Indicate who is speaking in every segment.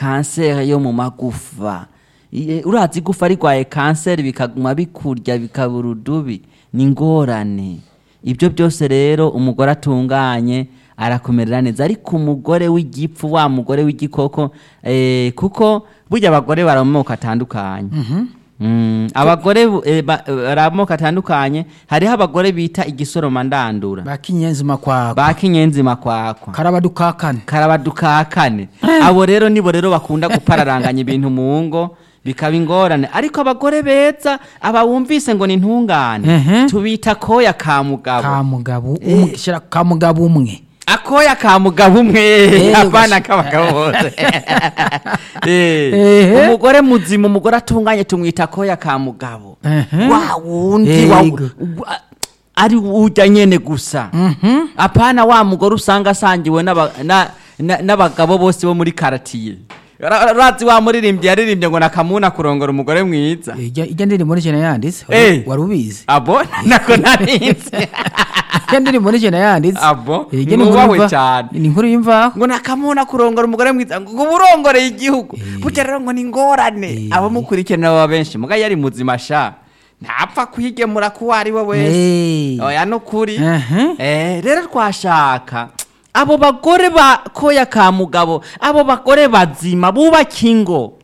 Speaker 1: kanseri yo mu magufa Iye, urazi igufa rigwaye kanseri bikaguma bikurya bikabura udubi ni ingorane ibyo byose rero umugore atunganye arakumerera neza ariko umugore w'igipfu wa mugore w'igikoko eh, kuko burya abagore bari mu moko atandukanye Mm, abagore bu- eh, ba- eh, bari mu moko atandukanye hariho abagore bita igisoroma ndandura
Speaker 2: bakinyenzima kwako
Speaker 1: ba kinyenzima kwakwa
Speaker 2: karabadukakane
Speaker 1: karabadukakane abo rero nibo rero bakunda gupararanganya ibintu mu ngo bikaba ingorane ariko abagore beza aba wumvise ngo ni intungane
Speaker 2: Ehe.
Speaker 1: tubita koya ka mugabo
Speaker 2: ka mugabo umwe shira ka mugabo umwe
Speaker 1: akoya ka mugabo umwe
Speaker 2: Eh,
Speaker 1: apana
Speaker 2: ugashi-
Speaker 1: k'abagabo bose Eh,
Speaker 2: Ehe.
Speaker 1: umugore muzima umugore atunganye tumwita akoya ka mugabo
Speaker 2: Ehe.
Speaker 1: wa wundi wa-
Speaker 2: Yego.
Speaker 1: wa- ari urya nyene gusa apana wa mugore usanga asangiwe n'aba- na- na- n'abagabo bose bo muri karatiye Ra- razi wa muririmbyi yaririmbye ngo nakamuna kurongora umugore mwiza
Speaker 2: ijya ijya ndirimbo n'ijana yanditse
Speaker 1: Eh.
Speaker 2: wari ubizi
Speaker 1: abo nako narinze
Speaker 2: ijya ndirimbo n'ijana yanditse
Speaker 1: Abo,
Speaker 2: Eh, ijya ni
Speaker 1: mwubahwe
Speaker 2: inkuru yimva-
Speaker 1: cyane.
Speaker 2: ni inkuru y'imvaho
Speaker 1: ngo nakamuna kurongora umugore mwiza ngo uba urongoreye igihugu burya rero ngo ni ingorane
Speaker 2: Eh.
Speaker 1: abamukurikirana baba benshi muga yari muzima sha ntapfa kuyigemura kuwo ari we wese
Speaker 2: Eh.
Speaker 1: oya no kuri
Speaker 2: Ehe.
Speaker 1: Eh, rero twashaka abo bagore ba koya ka mugabo abo bagore bazima bubaka ingo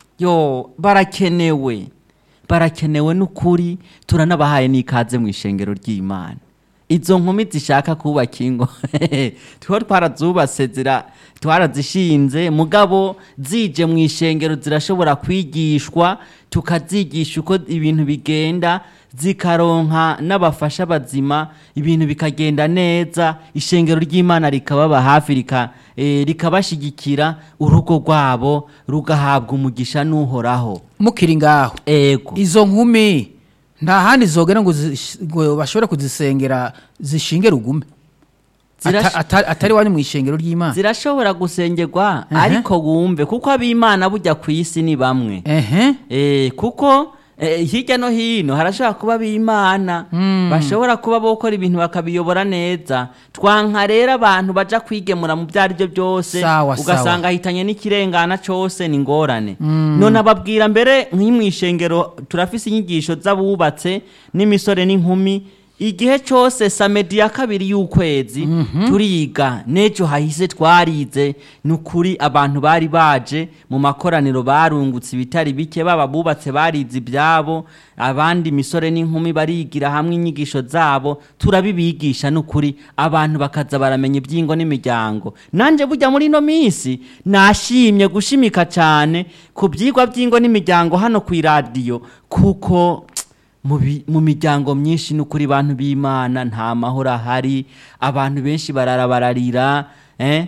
Speaker 1: yo barakenewe barakenewe n'ukuri turanabahaye n'ikaze mu ishengero ry'imana izo nkumi zishaka kubaka ingo tuho twarazubatse zira twarazishinze mugabo zije mu ishengero zirashobora kwigishwa tukazigisha uko ibintu bigenda zikaronka n'abafasha bazima ibintu bikagenda neza ishengero ry'imana rikababa hafi rika, eh, rikabashigikira urugo rwabo rugahabwa umugisha n'uhoraho
Speaker 2: mukiri ngaho
Speaker 1: ego
Speaker 2: izo nkumi nta handi zogera ngo zish- ngo bashobore kuzisengera zishinge rugume
Speaker 1: Zirash-
Speaker 2: Ata- ata- atari wanyu mu ishengero ry'imana
Speaker 1: zirashobora gusengerwa
Speaker 2: Ehe.
Speaker 1: ariko wumve kuko ab'imana bujya ku isi ni bamwe
Speaker 2: ehe
Speaker 1: Eh, kuko eh, hirya no hino harashobora kuba b'imana bashobora kuba bokora ibintu bakabiyobora neza twanka rero abantu baja kwigemura mu byo ari byo byose
Speaker 2: Sawa,
Speaker 1: ugasanga ahitanye n'ikirengana cose ni ingorane none ababwira mbere nk'imwishengero turafise inyigisho z'abubatse n'imisore n'inkumi igihe cyose samedi ya kabiri y'ukwezi turiga n'ejo hahise twarize ni ukuri abantu bari baje mu makoraniro barungutse ibitari bike baba bubatse barize ibyabo abandi misore n'inkumi barigira hamwe inyigisho zabo turabibigisha ni ukuri abantu bakaza baramenya iby'ingo n'imiryango nanjye bujya muri ino minsi nashimye gushimika cyane ku byigwa by'ingo n'imiryango hano ku iradiyo kuko mu bi- mu miryango myinshi n'ukuri bantu b'imana nta mahoro ahari abantu benshi barara bararira eh?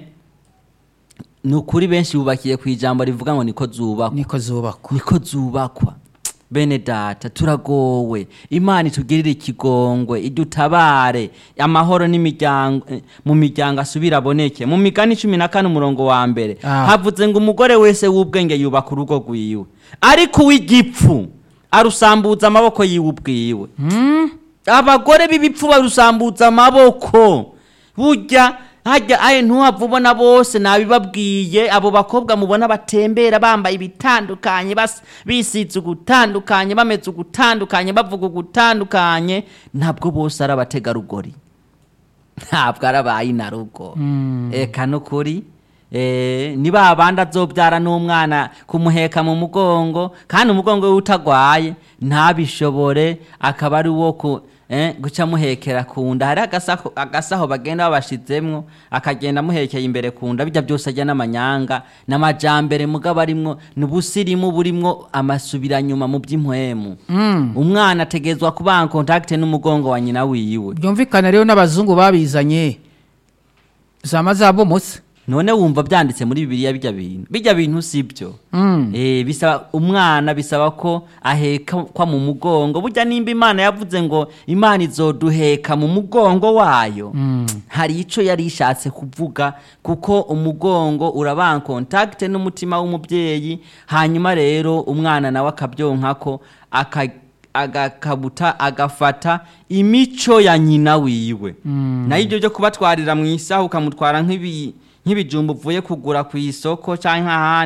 Speaker 1: ni ukuri benshi bubakiye ku ijambo rivuga ngo niko zubakwa
Speaker 2: niko zubakwa
Speaker 1: niko zubakwa bene data turagowe imana itugirire ikigongwe idutabare amahoro n'imiryango eh, mu miryango asubire aboneke mu migani cumi na kane umurongo wa mbere
Speaker 2: Ah.
Speaker 1: havuze ngo umugore wese w'ubwenge yubaka urugo rwiwe ariko uw'igipfu arusambuza amaboko yiwe ubwiwe abagore b'ibipfu barusambuza amaboko burya hajya aye ntuhava ubona bose nabibabwiye abo bakobwa mubona batembera bambaye ibitandukanye bas- bisize ugutandukanye bameze ugutandukanye bavuga ugutandukanye ntabwo bose ari abategarugori ntabwo ari abayinarugo eka nukuri Eh, ni ba bandi azobyara n'umwana kumuheka mu mugongo kandi umugongo we utagwaye ntabishobore akaba ari uwo ku eh, guca amuhekera ku nda hari agasaho, agasaho bagenda babashizemwo akagenda amuhekeye imbere ku nda bijya byose ajya n'amanyanga n'amajambere mugabo arimwo n'ubusirimu burimwo amasubiranyuma mu by'impwemu umwana ategezwa kuba en contact n'umugongo wa nyina wiwe
Speaker 2: byumvikana rero n'abazungu babizanye zama zabomotse
Speaker 1: none wumva byanditse muri bibiliya bijya bintu bijya bintu si byo
Speaker 2: Mm.
Speaker 1: Eh, bisaba umwana bisaba ko ahekwa mu mugongo burya nimba imana yavuze ngo imana izoduheka mu mugongo wayo hari icyo yari ishatse kuvuga kuko umugongo uraba contact n'umutima w'umubyeyi hanyuma rero umwana nawe akabyonkako aka agakabuta agafata imico ya nyina wiwe nayo ibyo byo kubatwarira mu isaha ukamutwara nk'ibi nk'ibijumba uvuye kugura ku isoko cyangwa ahandi